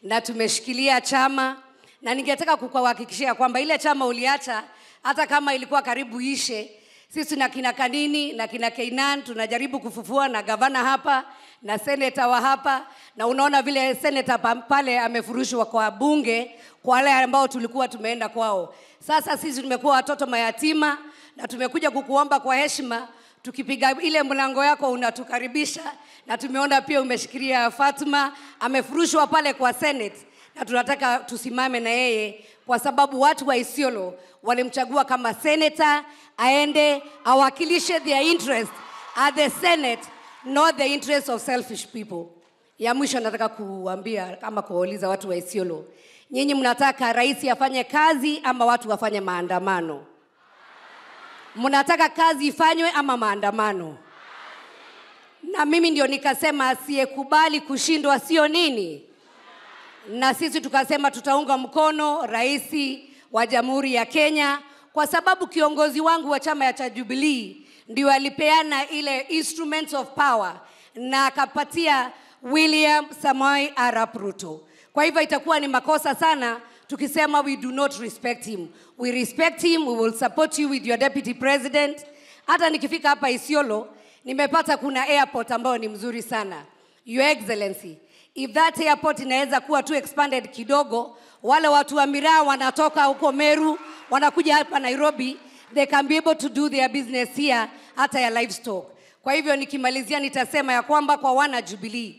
na tumeshikilia chama, na ningetaka kukuhakikishia kwamba ile chama uliacha, hata kama ilikuwa karibu ishe, sisi na kina Kanini na kina Keinan tunajaribu kufufua na gavana hapa na seneta wa hapa, na unaona vile seneta pa- pale amefurushwa kwa bunge kwa wale ambao tulikuwa tumeenda kwao. Sasa sisi tumekuwa watoto mayatima na tumekuja kukuomba kwa heshima, tukipiga ile mlango yako unatukaribisha, na tumeona pia umeshikilia Fatma amefurushwa pale kwa Senate, na tunataka tusimame na yeye kwa sababu watu wa Isiolo walimchagua kama senator aende awakilishe their interest at the Senate, not the interest of selfish people. Ya mwisho nataka kuambia ama kuwauliza watu wa Isiolo, nyinyi mnataka rais afanye kazi ama watu wafanye maandamano? Mnataka kazi ifanywe ama maandamano? Na mimi ndio nikasema asiyekubali kushindwa sio nini, na sisi tukasema tutaunga mkono rais wa Jamhuri ya Kenya kwa sababu kiongozi wangu wa chama ya cha Jubilee ndio alipeana ile instruments of power na akapatia William Samoei Arap Ruto. Kwa hivyo itakuwa ni makosa sana tukisema we do not respect him. We respect him, we will support you with your deputy president. Hata nikifika hapa Isiolo nimepata kuna airport ambayo ni mzuri sana. Your Excellency, if that airport inaweza kuwa tu expanded kidogo, wale watu wa miraa wanatoka huko Meru wanakuja hapa Nairobi, they can be able to do their business here, hata ya livestock. Kwa hivyo nikimalizia, nitasema ya kwamba kwa wana Jubilee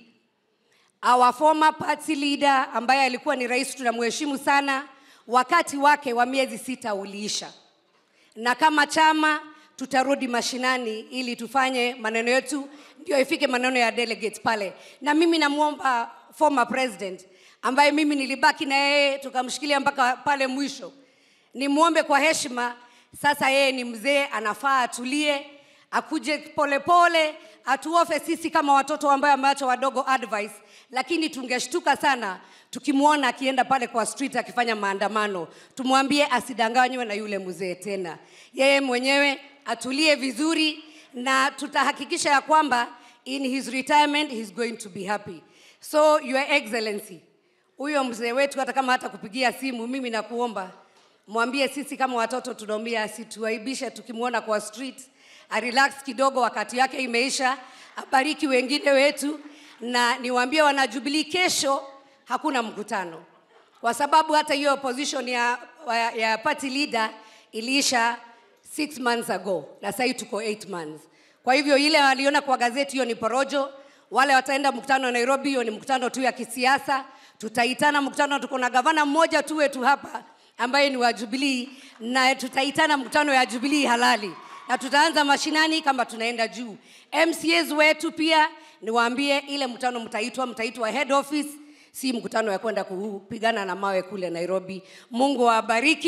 our former party leader ambaye alikuwa ni rais, tunamheshimu sana, wakati wake wa miezi sita uliisha, na kama chama tutarudi mashinani ili tufanye maneno yetu, ndio ifike maneno ya delegates pale. Na mimi namwomba former president ambaye mimi nilibaki na yeye tukamshikilia mpaka pale mwisho, nimwombe kwa heshima. Sasa yeye ni mzee, anafaa atulie, akuje polepole, atuofe sisi kama watoto ambayo ameacha wadogo advice, lakini tungeshtuka sana tukimwona akienda pale kwa street akifanya maandamano. Tumwambie asidanganywe na yule mzee tena, yeye mwenyewe atulie vizuri, na tutahakikisha ya kwamba in his retirement he's going to be happy. So your excellency, huyo mzee wetu hata kama hata kupigia simu, mimi nakuomba mwambie sisi kama watoto tunaumia, asituaibishe tukimwona kwa street, arelax kidogo, wakati yake imeisha, abariki wengine wetu, na niwaambie wana Jubilee, kesho hakuna mkutano kwa sababu hata hiyo position ya, ya, ya party leader iliisha six months ago na sasa tuko eight months. Kwa hivyo ile waliona kwa gazeti hiyo ni porojo. Wale wataenda mkutano Nairobi, hiyo ni mkutano tu ya kisiasa. Tutaitana mkutano, tuko na gavana mmoja tu wetu hapa ambaye ni wa Jubilee, na tutaitana mkutano ya Jubilee halali, na tutaanza mashinani kama tunaenda juu. MCAs wetu pia niwaambie, ile mkutano mtaitwa, mtaitwa head office, si mkutano ya kwenda kupigana na mawe kule Nairobi. Mungu awabariki.